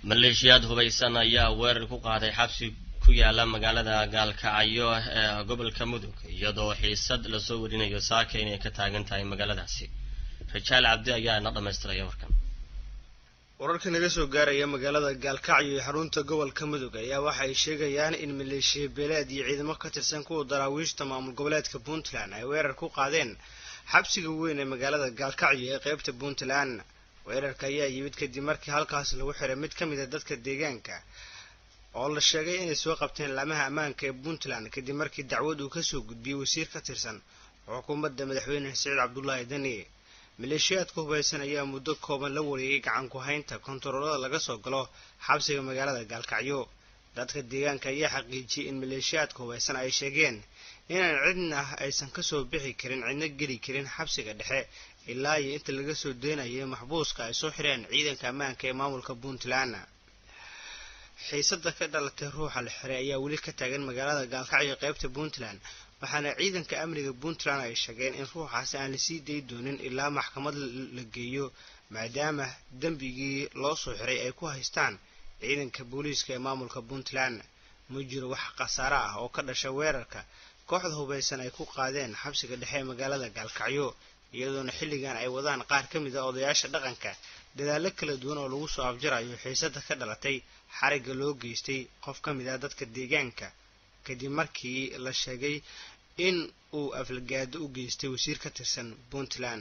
maleeshiyaad hubaysan ayaa weerar ku qaaday xabsi ku yaala magaalada gaalkacyo ee gobolka mudug iyadoo xiisad lasoo warinayo saaka inay ka taagan tahay magaaladaasi rajaal cabdi ayaa ina dhammaystiraya warkan wararka naga soo gaaraya magaalada gaalkacyo ee xarunta gobolka mudug ayaa waxa ay sheegayaan in maleeshiya beeleed iyo ciidamo ka tirsan kuwa daraawiishta maamul goboleedka puntland ay weerar ku qaadeen xabsiga weyn ee magaalada gaalkacyo ee qeybta puntland weerarka ayaa yimid kadib markii halkaas lagu xiray mid ka mid a dadka deegaanka oo la sheegay inay soo qabteen laamaha ammaanka ee puntland kadib markii dacwad uu kasoo gudbiyey wasiir ka tirsan xukuumadda madaxweyne siciid cabdulaahi dani maleeshiyaadka hubaysan ayaa muddo kooban la wareegay gacan ku haynta kontaroolada laga soo galo xabsiga magaalada gaalkacyo dadka deegaanka ayaa xaqiijiyey in maleeshiyaadka hubaysan ay sheegeen inaan cidna aysan kasoo bixi karin cidna geli karin xabsiga dhexe ilaa iyo inta laga soo deenayay maxbuuska ay soo xireen ciidanka ammaanka ee maamulka puntland xiisada ka dhalatay ruuxa la xiray ayaa weli ka taagan magaalada gaalkacyo qeybta puntland waxaana ciidanka amniga puntland ay sheegeen in ruuxaasi aan lasii dayi doonin ilaa maxkamad la geeyo maadaama dembigii loo soo xiray ay ku haystaan ciidanka booliiska ee maamulka puntland ma jiro wax khasaare ah oo ka dhasha weerarka kooxda hubaysan ay ku qaadeen xabsiga dhexe ee magaalada gaalkacyo iyadoona xilligan ay wadaan qaar ka mid a odayaasha dhaqanka dadaallo kala duwan oo lagu soo afjarayo xiisada ka dhalatay xarigga loo geystay qof ka mid ah dadka deegaanka kadib markii la sheegay in uu aflagaado u geystay wasiir ka tirsan puntland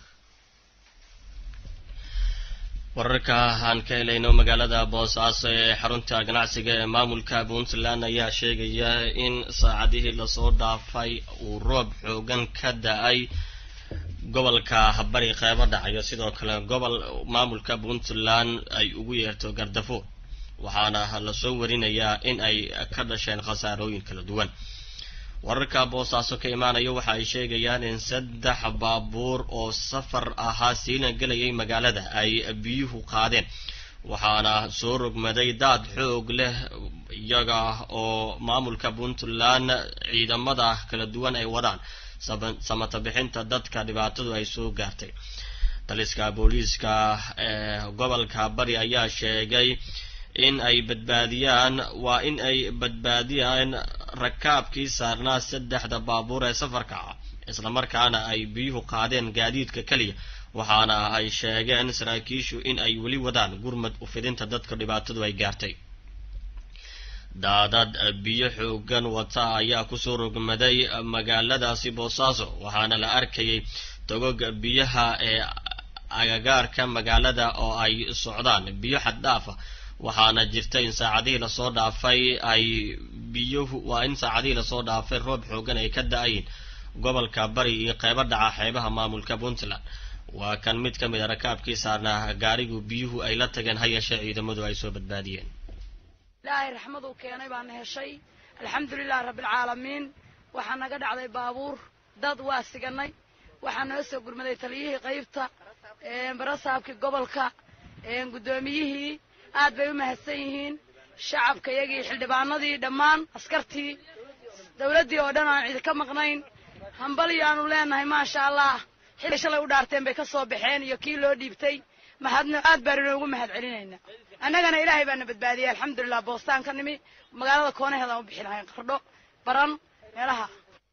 wararka aan ka helayno magaalada boosaaso ee xarunta ganacsiga ee maamulka puntland ayaa sheegaya in saacadihii lasoo dhaafay uu roob xoogan ka da-ay gobolka bari qeybo dhacayo sidoo kale gobol maamulka puntland ay ugu yeerto gardafo waxaana lasoo warinayaa in ay ka dhasheen khasaarooyin kala duwan wararka boosaaso ka imaanaya waxa ay sheegayaan in saddex baabuur oo safar ahaa siina gelayay magaalada ay biyuhu qaadeen waxaana soo rogmaday daad xoog leh iyaga oo maamulka puntland ciidamada kala duwan ay wadaan samata bixinta dadka dhibaatadu ay soo gaartay taliska booliiska ee gobolka bari ayaa sheegay in ay badbaadiyaan waa in ay badbaadiyaan rakaabkii saarnaa saddexda baabuur ee safarka ah islamarkaana ay biyuhu qaadeen gaadiidka keliya waxaana ay sheegeen saraakiishu in ay weli wadaan gurmad ufidinta dadka dhibaatadu ay gaartay daadad biyo xoogan wata ayaa kusoo rogmaday magaaladaasi boosaaso waxaana la arkayay togog biyaha ee agagaarka magaalada oo ay socdaan biyo xad dhaafa waxaana jirta in saacadihii lasoo dhaafay ay biyuhu waa in saacadihii lasoo dhaafay roob xoogan ay ka da-ayin gobolka bari iyo qeybo dhaca xeebaha maamulka puntland waa kan mid ka mid a rakaabkii saarnaa gaarigu biyuhu ay la tageen ha yeeshee ciidamadu ay soo badbaadiyeen ilaahay raxmaduu keenay baana heshay alxamdulilahi rabbialcaalamiin waxaa naga dhacday baabuur dad waa siganay waxaa noo soo gurmaday taliyihii qaybta barasaabkii gobolka guddoomiyihii aad bay u mahadsan yihiin shacabka iyagii xildhibaanadii dhammaan askartii dawladdii oo dhan aan cidi ka maqnayn hambaliyaanu leenahay maasha allah xilli shalay u dhaarteen bay ka soo baxeen iyo kii loo dhiibtay mahadno aad baan inoogu mahad celinayna annagana ilaahay baana badbaadiyey alxamdulilah boostaan ka nimi magaalada koonaheedaan u bixi lahayn qardho baran meelaha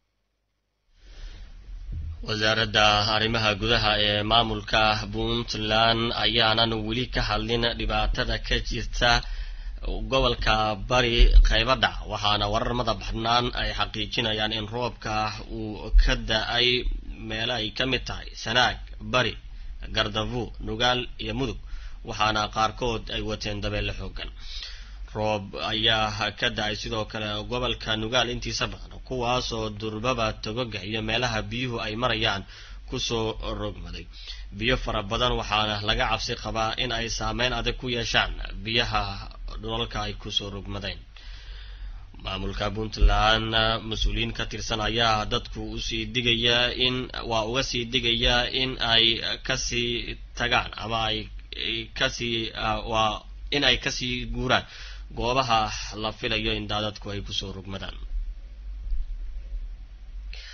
wasaaradda arrimaha gudaha ee maamulka puntland ayaanan weli ka hadlin dhibaatada ka jirta gobolka bari qaybo dhac waxaana warar mada baxnaan ay xaqiijinayaan in roobka uu ka da-ay meelo ay ka mid tahay sanaag bari gardafu nugaal iyo mudug waxaana qaarkood ay wateen dabeelle xoogan roob ayaa ka da-ay sidoo kale gobolka nugaal intiisa badan kuwaasoo durbaba togoga iyo meelaha biyuhu ay marayaan kusoo rogmaday biyo fara badan waxaana laga cabsi qabaa in ay saameyn adag ku yeeshaan biyaha dhulalka ay kusoo rogmadeen maamulka puntland mas-uuliyiin ka tirsan ayaa dadku usii digaya in waa uga sii digaya in ay kasii tagaan ama ay kasii waa in ay kasii guuraan goobaha la filayo in daadadku ay kusoo rogmadaan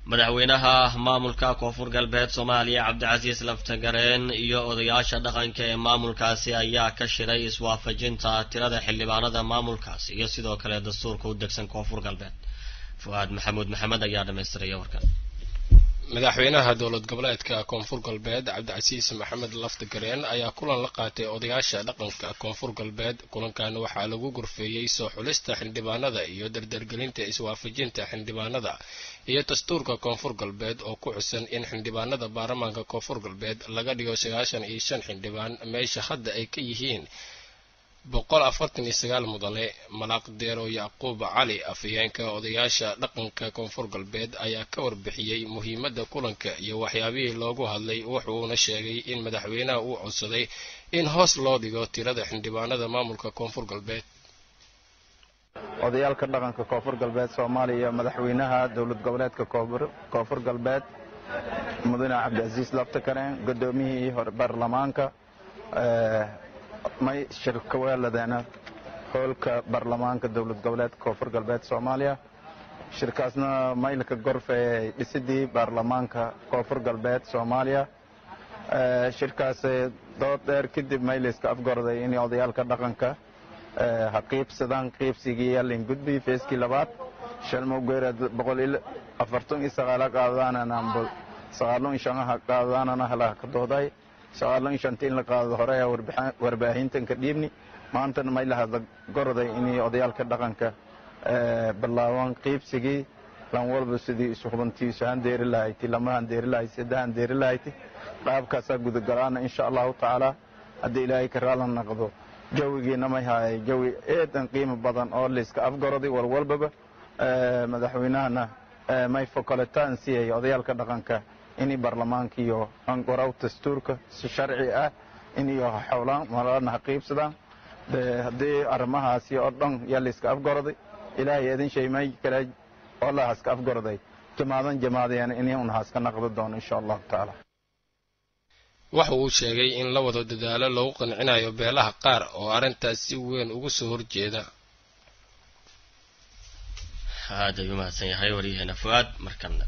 madaxweynaha maamulka koonfur galbeed soomaaliya cabdicasiis laftagareen iyo odayaasha dhaqanka ee maamulkaasi ayaa ka shiray iswaafajinta tirada xildhibaanada maamulkaasi iyo sidoo kale dastuurka u degsan koonfur galbeed fu-aad maxamuud maxamed ayaa dhamaystiraya warkan madaxweynaha dowlad goboleedka koonfur galbeed cabdicasiis maxamed laftagareen ayaa kulan la qaatay odayaasha dhaqanka koonfur galbeed kulankan waxaa lagu gorfeeyey soo xulista xildhibaanada iyo dardargelinta iswaafajinta xildhibaanada iyo dastuurka koonfur galbeed oo ku xusan in xildhibaanada baarlamaanka koonfur galbeed laga dhigo sagaashan iyo shan xildhibaan meesha hadda ay ka yihiin boqol afartan iyo sagaal mudane malaaq deero yacquub cali afhayeenka odayaasha dhaqanka koonfur galbeed ayaa ka warbixiyey muhiimadda kulanka iyo waxyaabihii loogu hadlay wuxuuna sheegay in madaxweynaha uu codsaday in hoos loo dhigo tirada xildhibaanada maamulka koonfur galbeed odayaalka dhaqanka koonfur galbeed soomaaliya madaxweynaha dowlad goboleedka koonfur galbeed mudane cabdicasiis laftakareen gudoomiyihii hore baarlamaanka may shirka weeladeena hoolka baarlamaanka dowlad goboleedka koonfur galbeed soomaaliya shirkaasna maylka gorfeeyay dhisidii baarlamaanka koonfur galbeed soomaaliya shirkaas dood dheer kadib maylayska afgorday in odayaalka dhaqanka ha qiibsadaan qiibsigii yaalin gudbi feeskii labaad shalmowgeera boqol iyo afartan iyo sagaala qaadadaanana sagaalo iyo shanaha qaadadaanana halaha ka dooday sagaalo iyo shanta in la qaado hore ayaa warbaahintanka dhiibni maantana maylahada gorday inay odayaalka dhaqanka bilaabaan qiibsigii lan walba sidii isu hubantiisu handeeri lahayti lama handeeri lahayti saddex handeeri lahayti qaabkaasaa gudagalaana insha allahu tacaala haddii ilaahay ka raalan naqdo jawigiina may haayay jawi eedan qiimo badan oo layska afgoroday walwalbaba madaxweynahana may fokolitaan siiyay odayaalka dhaqanka inay baarlamaanka iyo anqoraw dastuurka si sharci ah inayo xowlaan malana ha qiibsadaan haddii arrimahaasi oo dhan yaa layska afgoroday ilaahay idin shay may kale oo la haska afgoroday jamaadan jamaadayana inay un haska naqdo doono insha allahu tacaala waxa uu sheegay in la wado dadaalo lagu qancinayo beelaha qaar oo arrintaas si weyn uga soo horjeeda aad ayuu mahadsan yahay waryaheena fu-aad markana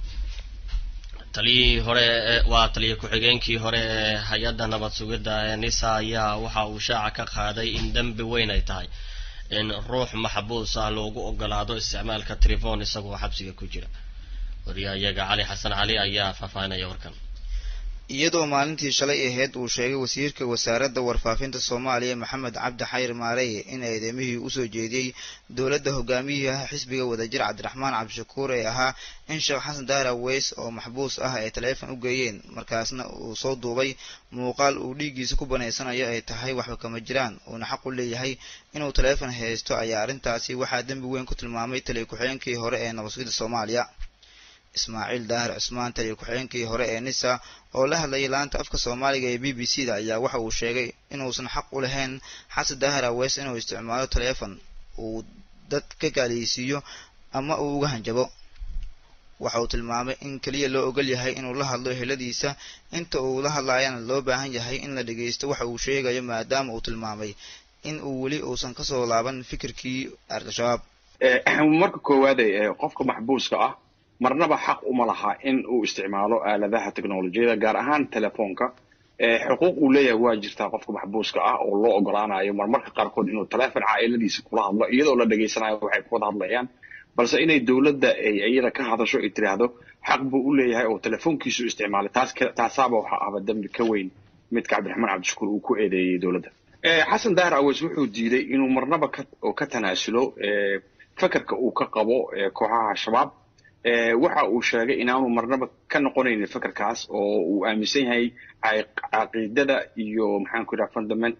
taliyihii hore waa taliya ku-xigeenkii hore ee hay-adda nabad sugidda ee nisa ayaa waxa uu shaaca ka qaaday in dembi weyn ay tahay in ruux maxbuus ah loogu ogolaado isticmaalka telefon isagoo xabsiga ku jira wariyahayaga cali xasan cali ayaa faahfaahinaya warkan iyadoo maalintii shalay ahayd uu sheegay wasiirka wasaaradda warfaafinta soomaaliya maxamed cabdi xayr maareye in eedamihii usoo jeediyey dowladda hogaamiyaha xisbiga wadajir cabdiraxmaan cabdishakuur ee ahaa in sheekh xasan daara weys oo maxbuus ah ay taleefon u geeyeen markaasna uu soo duubay muuqaal uu dhiiggiisa ku banaysanayo ay tahay waxba kama jiraan uuna xaq u leeyahay inuu taleefon haysto ayaa arrintaasi waxaa dembi weyn ku tilmaamay taliya ku-xigeenkii hore ee nabadsugidda soomaaliya ismaaciil daahir cusmaan taliya ku-xigeenkii hore ee nisa oo la hadlayay laanta afka soomaaliga ee b b c da ayaa waxa uu sheegay inuusan xaq u lahayn xasan daahir aweys inuu isticmaalo taleefon uu dad ka gaaliysiiyo ama uu uga hanjabo waxa uu tilmaamay in keliya loo ogol yahay inuu la hadlo eheladiisa inta uu la hadlayana loo baahan yahay in la dhageysto waxa uu sheegayo maadaama uu tilmaamay in uu weli uusan kasoo laaban fikirkii al-shabaab marka koowaade qofka maxbuuska ah marnaba xaq uma laha in uu isticmaalo aaladaha technolojiyada gaar ahaan telefoonka xuquuq uu leeyahay waa jirtaa qofka maxbuuska ah oo loo ogolaanayo marmarka qaarkood inuu teleefon caailadiisa kula hadlo iyadoo la dhegaysanayo waxay ku wada hadlayaan balse inay dowladda ay iyada ka hadasho ay tiraahdo xaq buu u leeyahay oo telefoonkiisu isticmaalay taas taasaaba waxa ahba dembi ka weyn midka cabdiraxmaan cabdishakuur uu ku eedeeyey dowladda xasan daahir aweys wuxuu diiday inuu marnaba oo ka tanaasulo fakarka uu ka qabo kooxaha shabaab waxa uu sheegay inaanu marnaba ka noqonaynin fakarkaas oo uu aaminsan yahay caqiidada iyo maxaan ku yidhaha fundament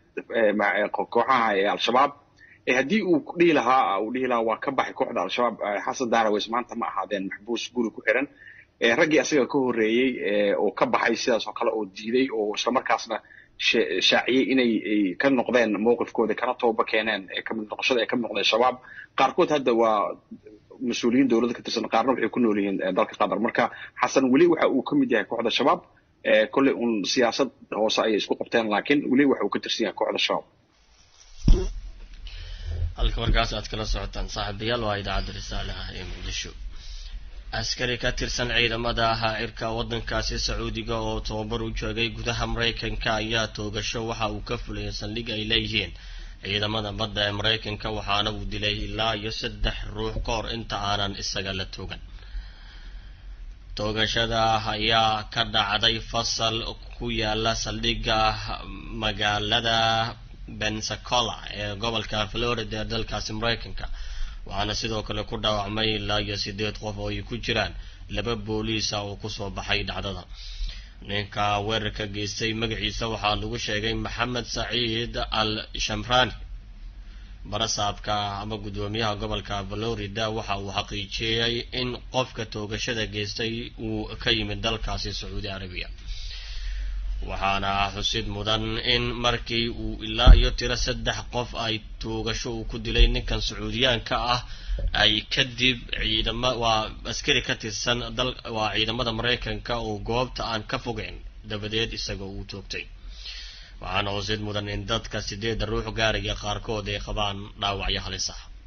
kooxaha ee al-shabaab haddii uu dhihi lahaa uu dhihi lahaa waa ka baxay kooxda al-shabaab xasan daaraweys maanta ma ahaadeen maxbuus guri ku xiran raggii asaga ka horreeyey oo ka baxay sidaas oo kale oo diiday oo islamarkaasna shaaciyey inay ka noqdeen mowqifkooda kana tooba keeneen kamid noqoshada ay ka mid noqdeen shabaab qaarkood hadda waa mas-uuliyiin dowladda ka tirsan qaarna waxay ku nool yihiin dalka qatar marka xasan weli waxa uu ka mid yahay kooxda shabaab kolley un siyaasad hoose ayay isku qabteen laakiin weli waxa uu ka tirsan yahay kooxda shabaab halka markaas aad kala socotaan saaxiibayaal waa idaacadda risaale ah ee muqdisho askari ka tirsan ciidamada cirka waddankaasi sacuudiga oo tababar u joogay gudaha maraykanka ayaa toogasho waxa uu ka fuliyay saldhig ay leeyihiin ciidamada badda ee maraykanka waxaana uu dilay ilaa iyo saddex ruux ka hor inta aanan isaga la toogan toogashada ayaa ka dhacday fasal ku yaala saldhigga magaalada bensacola ee gobolka florida ee dalkaasi maraykanka waxaana sidoo kale ku dhaawacmay ilaa iyo sideed qof oo ay ku jiraan laba booliisa oo kusoo baxay dhacdada ninka weerarka geystay magaciisa waxaa lagu sheegay maxamed saciid al shamrani barasaabka ama guddoomiyaha gobolka florida waxa uu xaqiijiyey in qofka toogashada geystay uu ka yimid dalkaasi sacuudi arabiya waxaana xusid mudan in markii uu ilaa iyo tiro saddex qof ay toogasho uu ku dilay ninkan sacuudiyaanka ah ay kadib ciidama waa askari ka tirsan dal waa ciidamada maraykanka oo goobta aan ka fogeyn dabadeed isagoo uu toogtay waxaana xusid mudan in dadka sideedda ruux gaaraya qaarkood ay qabaan dhaawacyo halis ah